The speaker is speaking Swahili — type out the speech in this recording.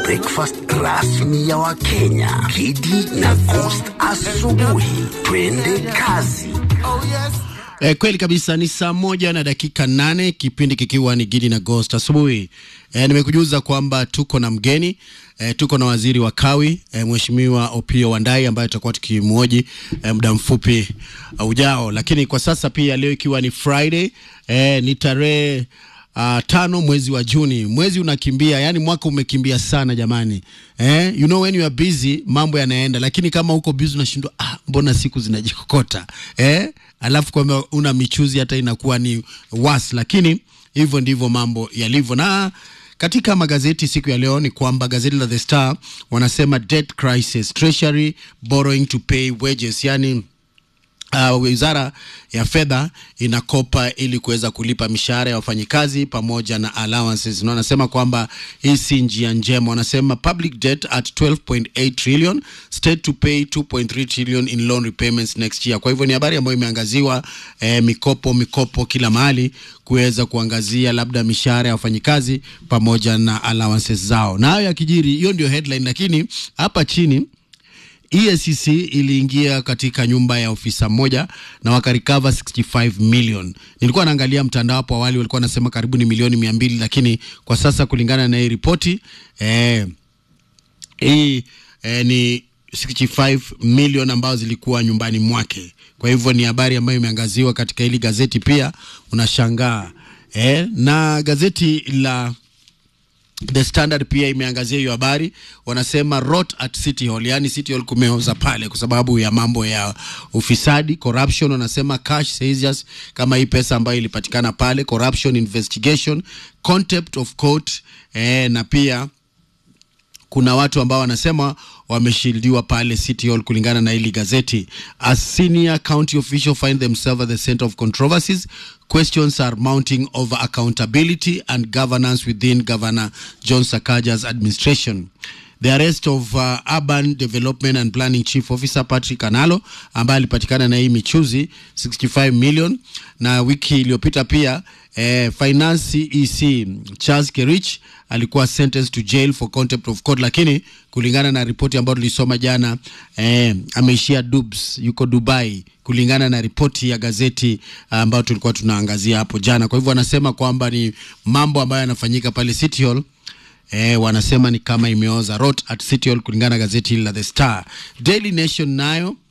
breakfast rasmi ya Wakenya, Kidi na Coast asubuhi. Twende kazi. E, kweli kabisa ni saa moja na dakika nane kipindi kikiwa ni Gidi na Ghost asubuhi. E, nimekujuza kwamba tuko na mgeni e, tuko na waziri wa kawi e, Mheshimiwa Opiyo Wandayi ambaye tutakuwa tukimwoji e, muda mfupi uh, ujao, lakini kwa sasa pia leo ikiwa ni Friday e, ni tarehe Uh, tano mwezi wa Juni, mwezi unakimbia, yani mwaka umekimbia sana jamani. Eh, you know when you are busy mambo yanaenda, lakini kama uko busy unashindwa, ah, mbona siku zinajikokota eh? Alafu kwamba una michuzi hata inakuwa ni was, lakini hivyo ndivyo mambo yalivyo. Na katika magazeti siku ya leo ni kwamba gazeti la The Star wanasema debt crisis, treasury borrowing to pay wages, yani Uh, wizara ya fedha inakopa ili kuweza kulipa mishahara ya wafanyikazi pamoja na allowances, na wanasema kwamba hii si njia njema. Wanasema public debt at 12.8 trillion, state to pay 2.3 trillion in loan repayments next year. Kwa hivyo ni habari ambayo imeangaziwa eh, mikopo mikopo kila mahali kuweza kuangazia labda mishahara ya wafanyikazi pamoja na allowances zao, na hayo yakijiri, hiyo ndio headline, lakini hapa chini EACC iliingia katika nyumba ya ofisa mmoja na wakarikava 65 million. Nilikuwa naangalia mtandao hapo awali, walikuwa wanasema karibu ni milioni mia mbili, lakini kwa sasa kulingana na hii ripoti eh, hii eh, ni 65 million ambazo zilikuwa nyumbani mwake. Kwa hivyo ni habari ambayo imeangaziwa katika hili gazeti, pia unashangaa eh, na gazeti la The Standard pia imeangazia hiyo habari, wanasema rot at City Hall, yani City Hall kumeoza pale kwa sababu ya mambo ya ufisadi, corruption. Wanasema cash seizures, kama hii pesa ambayo ilipatikana pale, corruption investigation, contempt of court eh, na pia kuna watu ambao wanasema wameshildiwa pale City Hall kulingana na hili gazeti. As senior county official find themselves at the center of controversies, questions are mounting over accountability and governance within Governor John Sakaja's administration. The arrest of uh, Urban Development and Planning Chief Officer Patrick Analo ambaye alipatikana na hii michuzi 65 million, na wiki iliyopita pia eh, Finance EC Charles Kerich alikuwa sentenced to jail for contempt of court, lakini kulingana na ripoti ambayo tulisoma jana eh, ameishia Dubs, yuko Dubai kulingana na ripoti ya gazeti ambayo tulikuwa tunaangazia hapo jana. Kwa hivyo wanasema kwamba ni mambo ambayo yanafanyika pale City Hall Eh, wanasema ni kama imeoza rot at City Hall kulingana na gazeti hili la The Star. Daily Nation nayo